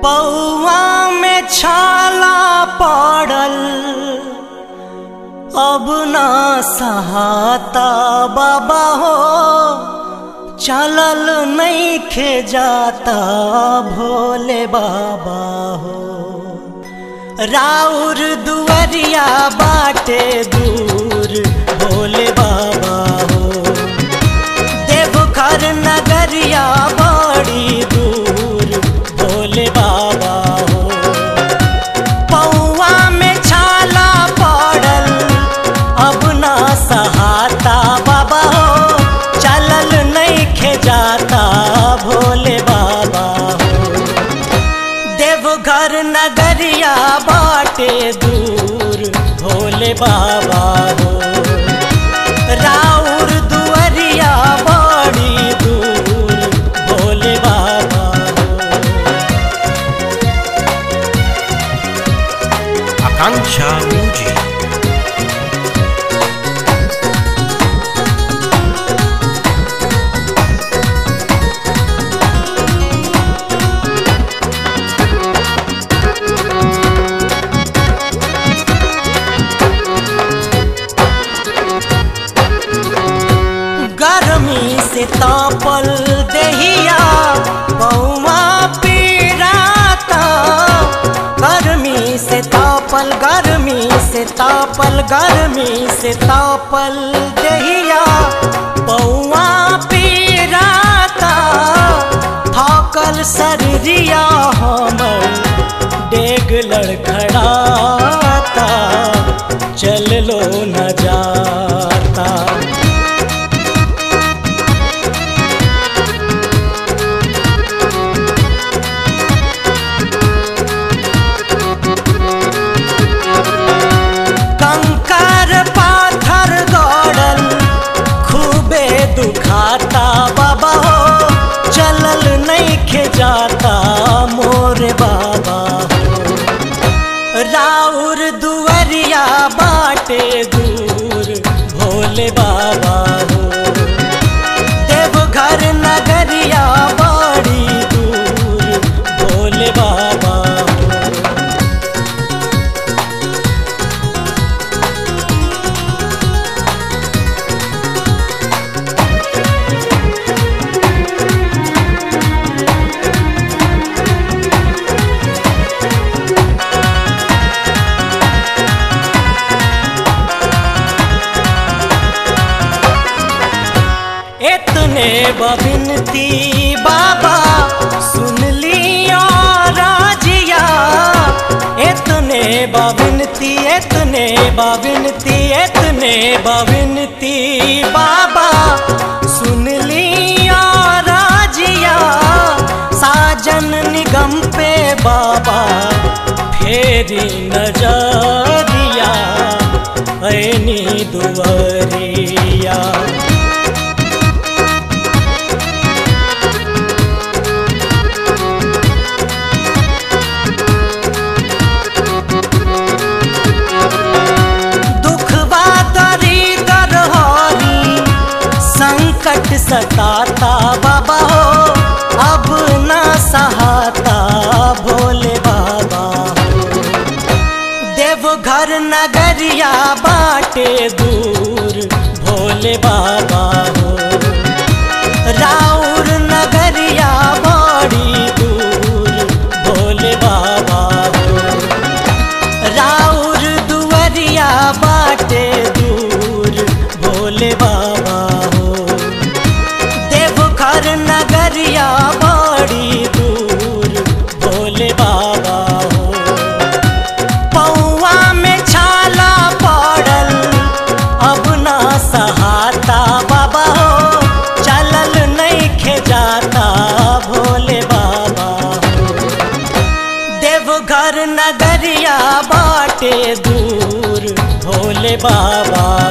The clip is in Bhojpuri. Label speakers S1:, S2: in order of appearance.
S1: पौआ में छाला पड़ल अब ना सहाता बाबा हो चलल नहीं खे जाता भोले बाबा हो राउर दुवरिया बाटे दूर भोले बाबा हो देवघर नगरिया बड़ी दूर भोले बाबा हो पौआ में छाला पड़ल अब ना सहाता बाबा हो चलल नहीं खे जाता भोले बाबा हो देवघर नगरिया बाटे दूर भोले बाबा हो राउर दुअरिया बड़ी दूर भोले बाबा हो
S2: Akanksha Music.
S1: गर्मी से तापल दहिया पौआ पीराता गर्मी से तापल गर्मी से तापल गर्मी से तापल दहिया पौआ पीराता थाकल शरीरिया हमर डेग लड़खड़ाता चल लो न जाता कंकर पाथर गड़ल खूबे दुखाता बाबा हो चलल नहीं खे जाता मोर बाबा हो राउर दुवरिया बाटे दूर भोले बाबा हो देवघर नगरिया बड़ी दूर भोले बाबा हो इतने बबिनती बाबा सुन लियो राजिया इतने बबिनती इतने बबिनती इतने बबिनती बाबा सुन लियो राजिया साजन निगम पे बाबा फेरी नजरिया ऐनी दुवरिया दुखवा दरिदर हरी संकट सताता बाबा हो अब न सहाता भोले बाबा हो देवघर नगरिया बाटे दूर भोले बाबा हो राउर नगरिया बड़ी दूर भोले बाबा हो राउर दुवरिया बाटे दूर भोले बाबा हो देवघर नगरिया बड़ी दूर भोले बाबा हो पौआ में छाला पड़ल अब ना सहाता बाबा हो चलल नहीं खे जाता भोले बाबा हो देवघर नगरिया बाटे दूर भोले बाबा